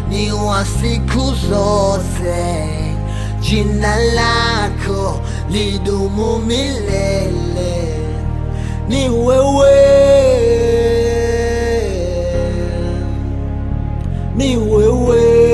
ni wa siku zote, jina lako lidumu milele, ni wewe, ni wewe,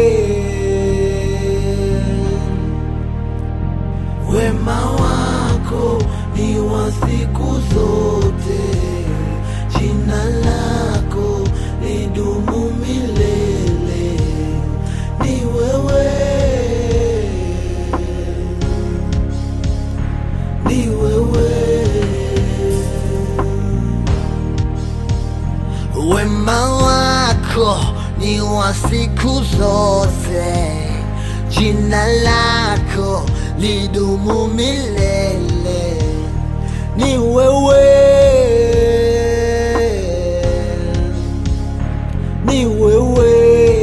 wema wako ni wa siku zote, jina lako lidumu milele, ni wewe, ni wewe, wema wako ni wa siku zote, jina lako lidumu milele, ni wewe, ni wewe,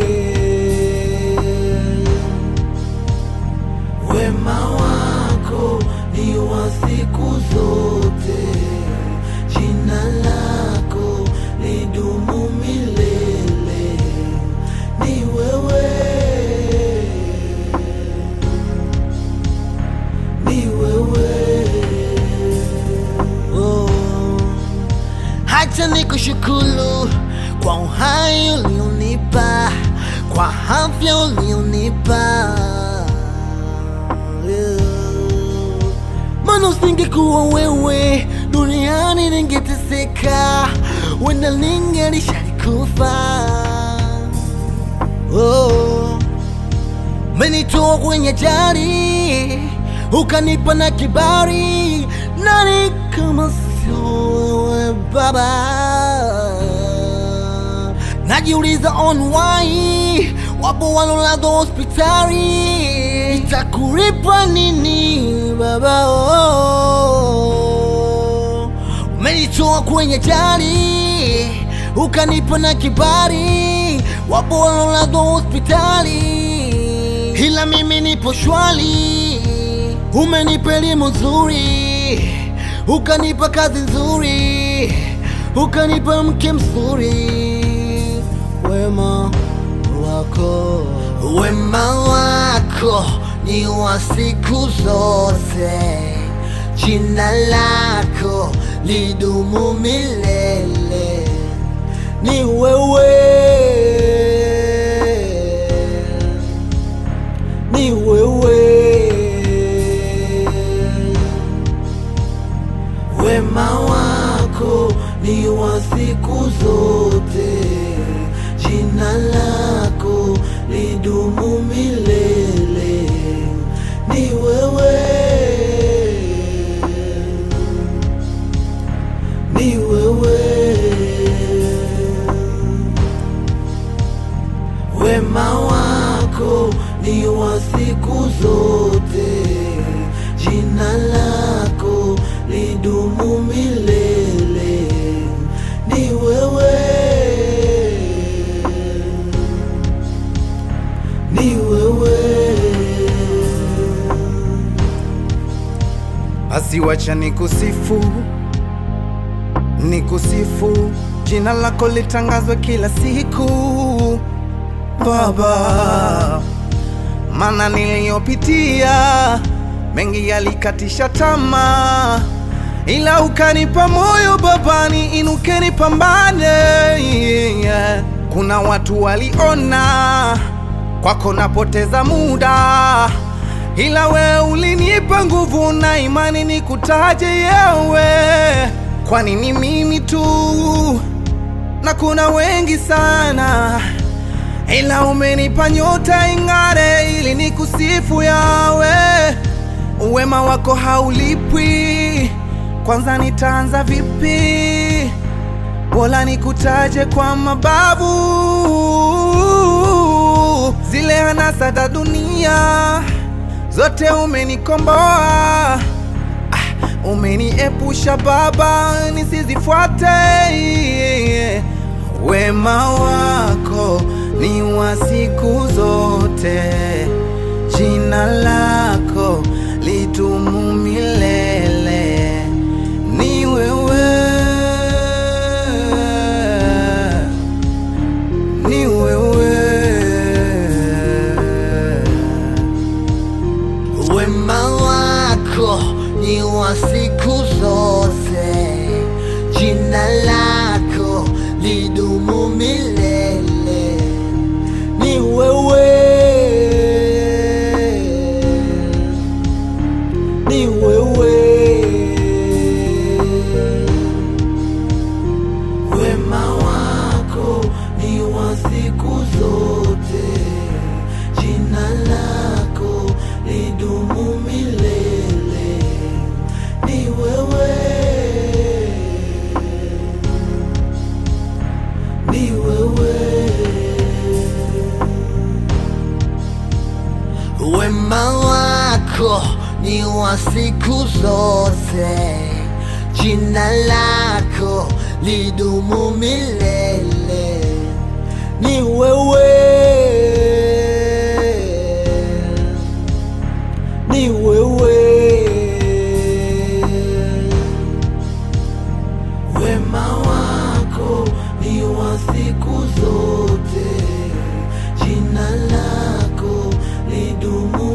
wema wako ni wa siku zote, jina lako lidumu milele, ni wewe, ni wewe. Oh. Hata nikushukuru kwa uhai ulionipa, kwa afya ulionipa. Yeah. Maana usingekuwa wewe duniani ningeteseka, wenda ningelishalikufa. Oh. Umenitoa kwenye jari, ukanipa na kibari, nani kama sio wewe Baba? Najiuliza on why wapo walolazwa hospitali, itakulipa nini Baba? Oh. Umenitoa kwenye jari, ukanipa na kibari, wapo walolazwa hospitali ila mimi nipo shwali. Umenipa elimu nzuri, ukanipa kazi nzuri, ukanipa mke mzuri. Wema wako, wema wako ni wa siku zote, jina lako lidumu milele, ni wewe ni wewe, wema wako ni wa siku zote, jina lako lidumu milele, ni wewe, ni wewe, wema wako ni wa siku zote, jina lako lidumu milele, ni wewe, ni wewe. Basi wacha nikusifu, nikusifu, jina lako litangazwe kila siku Baba, maana niliyopitia mengi yalikatisha tamaa, ila ukanipa moyo Baba, niinuke nipambane. Yeah. Kuna watu waliona kwako napoteza muda ila we ulinipa nguvu na imani nikutaje yewe, kwani ni mimi tu na kuna wengi sana, ila umenipa nyota ing'are ili nikusifu yawe. Uwema wako haulipwi, kwanza nitaanza vipi? Bora nikutaje kwa mabavu, zile anasa za dunia zote umenikomboa, ah, umeniepusha Baba nisizifuate. Wema wako ni wa siku zote, jina lako lidumu milele. Ni wewe, ni wewe wema wako ni wa siku zote, jina lako lidumu milele. Ni wewe, ni wewe, wema wako ni wa siku zote, jina lako lidumu